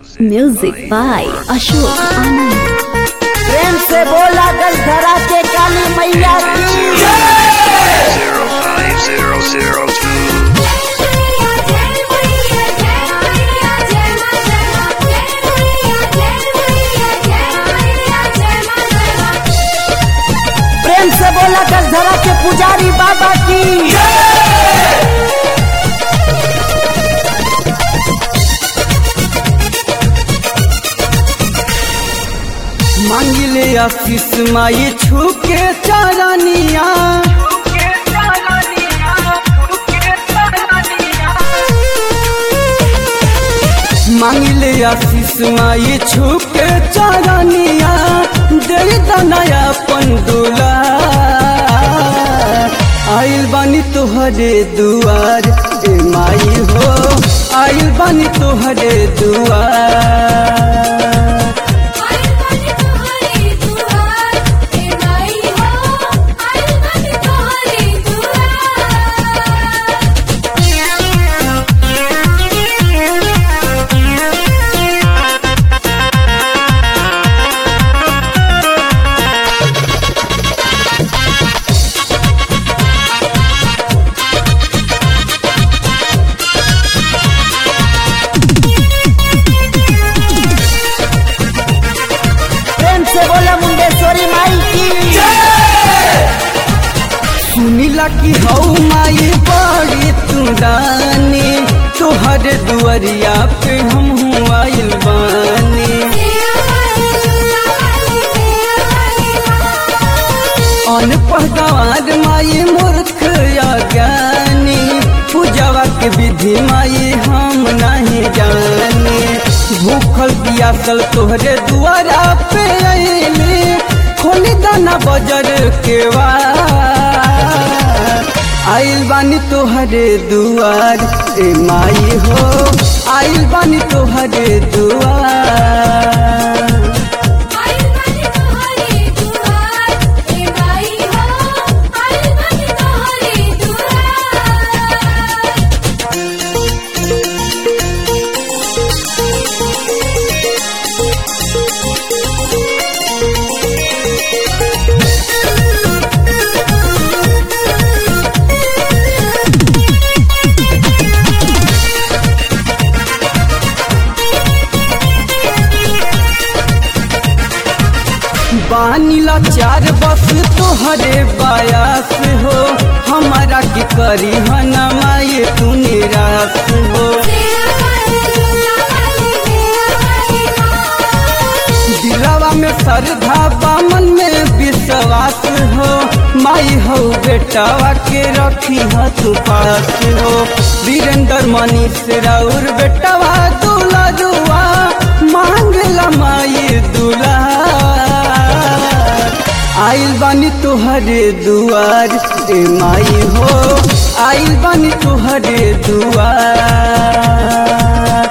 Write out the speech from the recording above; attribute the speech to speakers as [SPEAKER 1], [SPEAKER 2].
[SPEAKER 1] Music by Ashok Anand.
[SPEAKER 2] प्रेम से बोला गल धरा के काली मैया की
[SPEAKER 3] zero five zero zero two.
[SPEAKER 2] प्रेम से बोला गल धरा के पुजारी बाबा की
[SPEAKER 4] मांगिले आशीष माई छुके चारानिया मांगिले आशीष माई छुके चारानिया दे दनाया पंडुला आइल बानी तोहरे दुआर ए माई हो आइल बानी तोहरे दुआर
[SPEAKER 2] प्रेम से बोला मुंडेश्वरी माई की
[SPEAKER 4] सुनिला कि हौ माई बड़ी तू दानी तोहर दुआरिया पे हम आइल बानी अनपढ़ गवार माई मूर्ख अज्ञानी पूजावा के विधि माई हम नहीं जाने भूखल पियासल तोहरे दुआरा पे अइली खोली दाना बजर के आइल बानी तोहरे दुआर ए माई हो आइल बानी तोहरे दुआर बानीला चार बस तोहरे बायास हो हमारा के करी हना माए तू निराश हो दिलावा में श्रद्धा बामन में विश्वास हो माई हो बेटावा के रखी ह तू पास हो वीरेंद्र मनीष राउर बेटावा दूला जुआ मांगला माई दूला आइल बानी तोहरे दुआर ए माई हो आइल बानी तोहरे दुआर